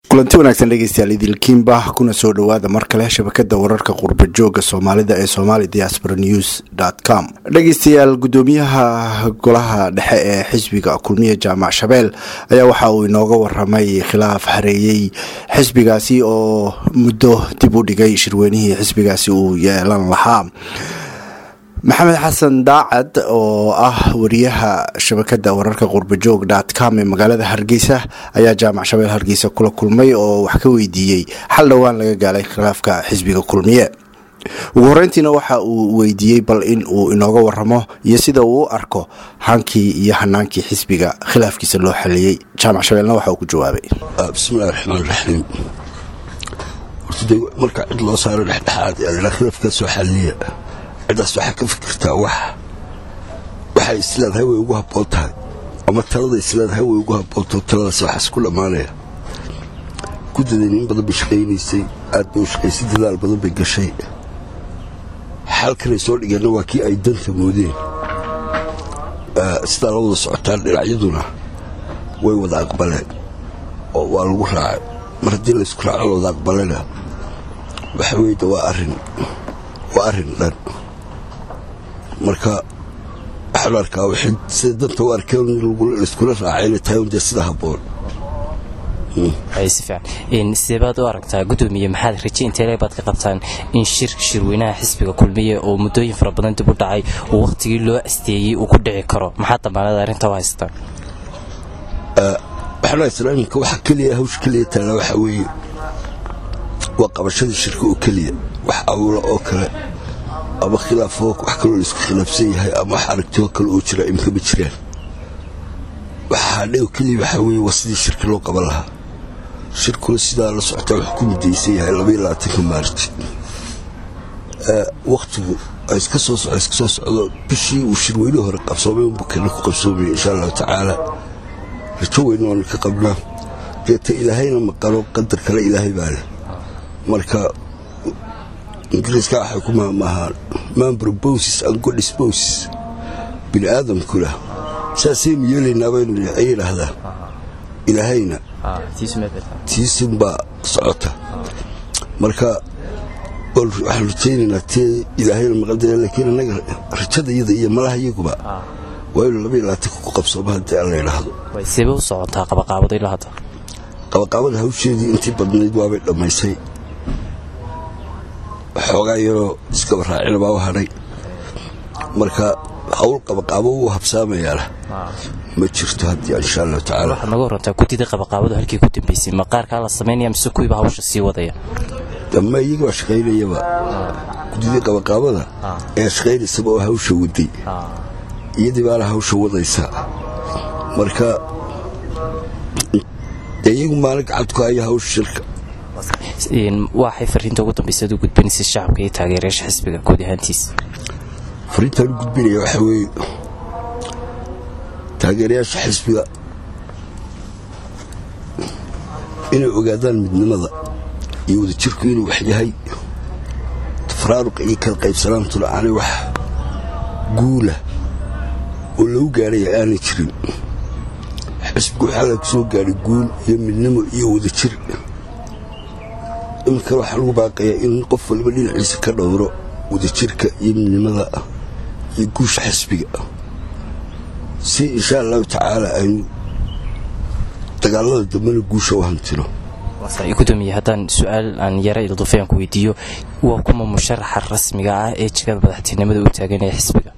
kulanti wanaagsan dhegeystayaal idilkiinba kuna soo dhowaada mar kale shabakada wararka qurba jooga soomaalida ee somali diaspora news com dhegeystayaal gudoomiyaha golaha dhexe ee xisbiga kulmiya jaamac shabeel ayaa waxa uu inooga waramay khilaaf hareeyey xisbigaasi oo muddo dib u dhigay shirweynihii xisbigaasi uu yeelan lahaa maxamed xasan daacad oo ah wariyaha shabakada wararka qurbajoog com ee magaalada hargeysa ayaa jaamac shabeel hargeysa kula kulmay oo wax ka weydiiyey xal dhowaan laga gaalay khilaafka xisbiga kulmiye ugu horeyntiina waxa uu weydiiyey bal in uu inooga waramo iyo sida uu u arko hankii iyo hanaankii xisbiga khilaafkiisa loo xaliyey jaamac shabeelna waxa uu ku jawaabay bismillahi raxmaan raxiim horta marka cid loo saaro dhexdhexaad yaa khilaafkaa soo xaliya ciddaas waxaa ka fikirtaa wax waxay isleedahay way ugu habboon tahay ama talada isleedahay way ugu habboonto taladaas waxaas ku dhammaanaya guddadayna in badan bay shaqaynaysay aad bay u shaqaysay dadaal badan bay gashay xalkanay soo dhigeenna waa kii ay danta moodeen sidaa la wada socotaan dhinacyaduna way wada aqbaleen oo waa lagu raacay mar haddii laysku raaco la wada aqbalena waxa weyda waa arrin waa arrin dhan marka waxaan arkaa waxay sida danta u arkeen laiskula raacay inay tahay dee sida habboon si fiican sideebaad u aragtaa guddoomiye maxaad raje inteele baad ka qabtaan in shirka shirweynaha xisbiga kulmiye oo muddooyin fara badan dib u dhacay uu wakhtigii loo asteeyey uu ku dhici karo maxaad dambaanada arrinta u haystaan waxaan haystaa iminka waxa keliya hawsha keliya taala waxaa weeye waa qabashadii shirka oo keliya wax awla oo kale ama khilaafo wax kaloo laisku khilaafsan yahay ama wax aragtio kale oo jira imka ma jiraan waxaa dhego keliya waxaa weeye waa sidii shirka loo qaban lahaa shirkuna sidaa la socotaa wax ku midaysan yahay labaiyo labaatanka maarti wakhtigu iska soo soco iska soo socdo bishii uu shirweynihii hore qabsoomay unbu kana ku qabsoomaya insha allahu tacaala rajo weyna oona ka qabnaa deeta ilaahayna maqalo qadar kale ilaahay baa leh marka ingiriiska waxay ku maamaahaan mambroboses and godisboses bini aadamkuna saasaynu yeelaynaa baynu ay yidhaahdaa ilaahayna tiisinbaa socota marka waxaan rajaynaynaa tee ilaahayna maqaldaya laakiin annaga rajadayada iyo malaha iyaguba waa inu labaiyo labaatanka ku qabsooma haddii aan la yidhaahdo seeba u socotaa qabaqaabada ilaa hadda qabaqaabada hawsheedii intii badnayd waabay dhammaysay xoogaa yaroo iskaba raacina baa u hadhay marka hawl qabaqaabo wuu habsaamayaana ma jirto haddii insha allahu tacala waxaad naga warantaa guddida qabaqaabadu halkii ku dambaysay maqaarkaa la samaynaya mise kuwiiba hawsha sii wadaya dama iyaga baa shaqaynayaba guddidii qabaqaabada ayaa shaqaynaysaba oo hawsha waday iyadii baana hawsha wadaysa marka dee iyagu maalin gacadku haya hawsha shirka waxay fariinta ugu dambaysa ad u gudbinaysay shacabka iyo taageerayaasha xisbiga guud ahaantiisa fariintaan u gudbinaya waxaa weeye taageerayaasha xisbiga inay ogaadaan midnimada iyo wadajirku inuu wax yahay tafaraaruqa iyo kala qaybsanaantuna aanay wax guula oo lagu gaadhaya aanay jirin xisbigu waxaa laga soo gaadhay guul iyo midnimo iyo wadajir iminkana waxaa lagu baaqayaa in qof waliba dhinaciisa ka dhowro wadajirka iyo midnimada iyo guusha xisbiga si insha allahu tacaala aynu dagaalada dambena guusha u hantino gudoomiye haddaan su-aal aan yara ildufayaan ku weydiiyo waa kuma musharaxa rasmiga ah ee jegada madaxtinimada u taaganaya xisbiga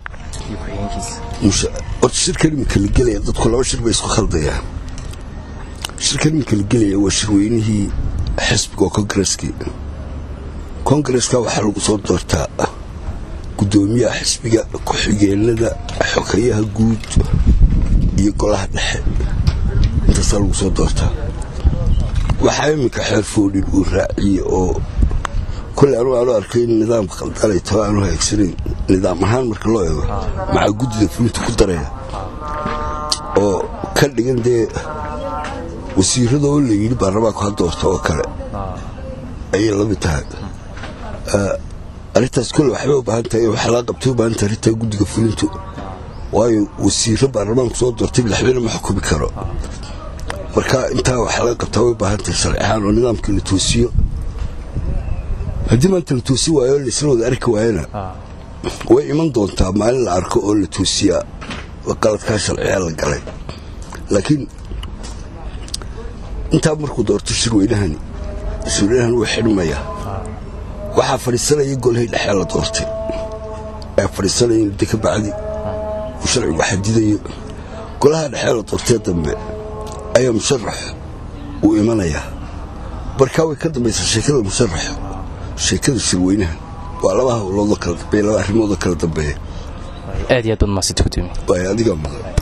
horta shirkan iminka la gelaya dadku laba shir bay isku khaldayaan shirkan iminka la gelaya waa shirweynihii xisbiga oo kongareskii kongareska waxaa lagu soo doortaa guddoomiyaha xisbiga ku-xigeenada xogeyaha guud iyo golaha dhexe intaasaa lagu soo doortaa waxaa iminka xeer foodhin uu raaciyey oo koley anu aanu arkay in nidaamka khaldanay tao aanu haagsanayn nidaam ahaan marka loo eego maxaa guddida fulinta ku daraya oo ka dhigan dee wasiirada oo la yidhi baarlamaanku ha doorta oo kale ayay la mid tahay arrintaas kole waxbay u baahan tahay waxaa laga qabtay u baahan tahay arrintaa guddiga fulintu waayo wasiiro baarlamaanku soo doortay madaxweyne ma xukumi karo marka intaa waxaa laga qabtaa way baahantahay sharci ahaan oo nidaamkii la toosiyo haddii maanta la toosi waayo laisla wada arki waayana way iman doontaa maalin la arko oo la toosiyaa qaladkaa sharciyaa la galay laakiin intaa markuu doorto shirweynahani shirweynahan wuu xidhmaya waxaa fadhiisanaya golihii dhexee la doortay ee fadhiisanaya muddo ka bacdi uu sharcigu xadidayo golaha dhexee la doortee dambe ayaa musharax uu imanayaa markaa way ka dambaysaa sheekada musharax sheekada shirweynaha waa laba hawloodoo kala dambeeya laba arrimoodoo kala dambeeya aad iyo aad baad mahadsanti gudoomiye waay adigaa mudan